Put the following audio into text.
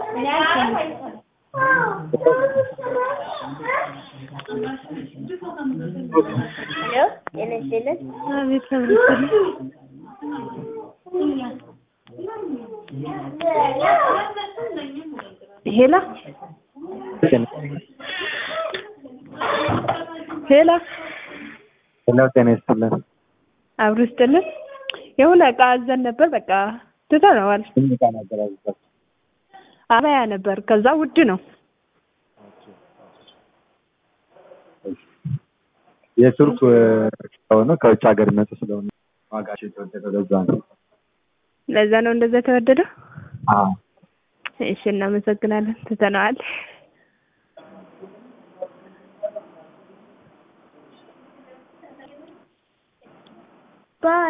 ሄሎ ጤና ይስጥልን። አቤት ተብሎ ሄላ ሄላ ሄሎ ጤና ይስጥልን። አብሮ ይስጥልን። የሆነ እቃ አዘን ነበር በቃ ትተነዋል። ምን ዕቃ ነበር ያዘዛችሁት? አባያ ነበር ከዛ ውድ ነው። የቱርክ ስለሆነ ከውጭ ሀገር ይመጡ ስለሆነ ዋጋቸው የተወደደው ለዛ ነው። ለዛ ነው እንደዛ የተወደደው። አዎ እሺ እናመሰግናለን። ትተነዋል። ባይ